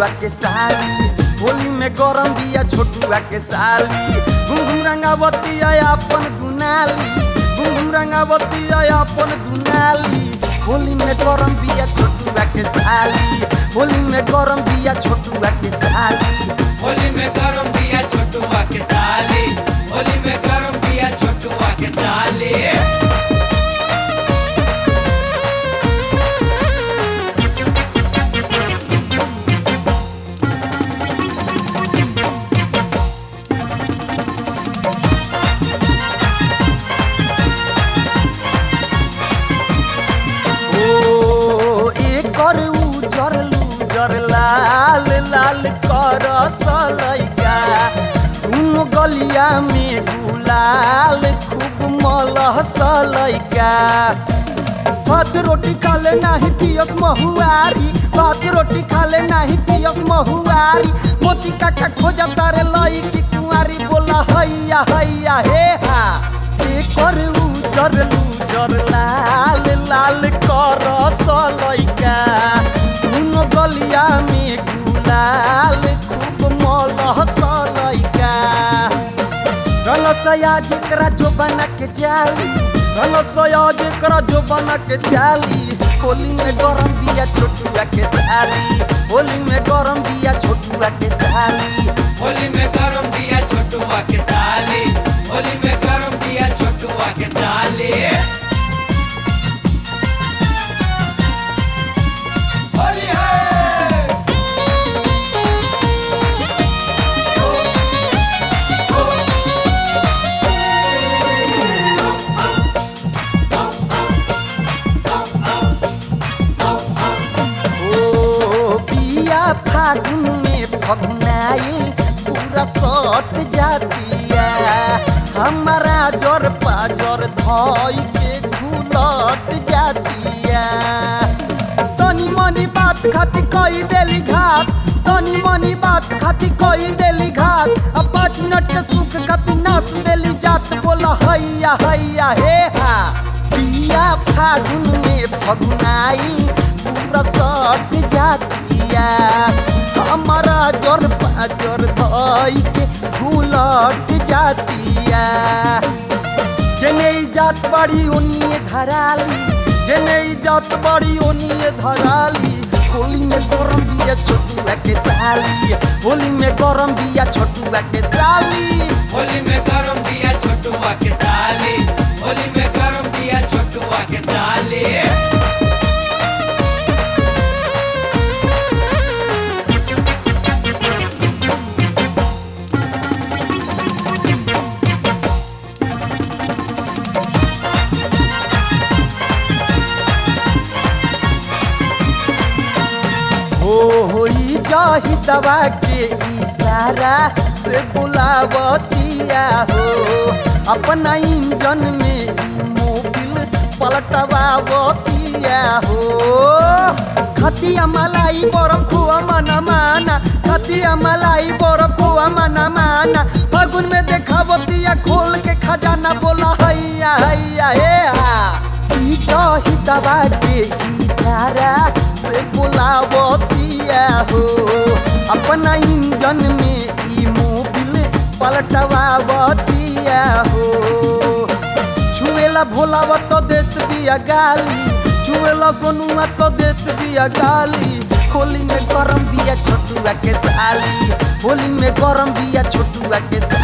छोटुआ के साली होली में गरम बिया छोटुआ के साली घुम घुम रंगावती अपन दुनाली घुम घुम रंगावती अपन दुनाली होली में गरम बिया छोटुआ के साली होली में गरम बिया छोटुआ के साली होली में गरम दिया छोटुआ के साली होली में गरम दिया छोटुआ के साली ओ एकर उजर लूजर लाल लाल कर सलैका तुम गलिया में गुलाल खूब मलह सलैका भात रोटी खाले नाही पियस महुआरी भात रोटी खाले नाही पियस महुआरी मोती काका खोजा तारे लई की कुंवारी बोला हैया हैया हे हा एकर उजर लूजर लाल लाल कर सलैका तुम गलिया में गुलाल खूब मलह सलैका रलसया जेकरा जो बना के जाली रलसया जेकरा जो बना के जाली होली में गरम बिया छोटुआ के साली होली में गरम बिया छोटुआ के साली होली में गरम दिया छोटुआ के साली होली में गरम दिया छोटुआ के साली होली है ओ बिया फागुन में फगुनाई पूरा सट जातिया हमारा जर पाजर धोई के घुलट जातिया तनी मनी बात खाती कई देली घात तनी मनी बात खाती कई देली घात अब पाँच मिनट के सुख खाती नाच देली जात बोला हैया हैया हे हा बिया फागुन में फगुनाई पूरा सट जातिया हमारा जर पाजर धोई के घुलट जातिया जेने ई जात बड़ी ओनिए धराली जेने ई जात बड़ी ओनिए धराली होली में गरम बिया छोटुआ के साली होली में गरम बिया छोटुआ के साली होली में गरम दिया छोटुआ के साली होली में गरम दिया छोटुआ के साली हो होई जाही दवा के इशारा से बुलावतिया हो अपना इंजन में ई मोबिल पलटवावतिया हो खतिया मलाई बरम खुआ मना माना खतिया मलाई बरम खुआ मना माना फागुन में देखावतिया खोल के खजाना बोला हैया हैया हे हा ई जाही दवा के इशारा से बुलावतिया हो अपना इंजन में ई मोबिल पलटवावतिया हो छुएला भोलावा तो देत बिया गाली छुएला सोनुआ तो देत बिया गाली होली में गरम बिया छोटुआ के साली होली में गरम बिया छोटुआ के साली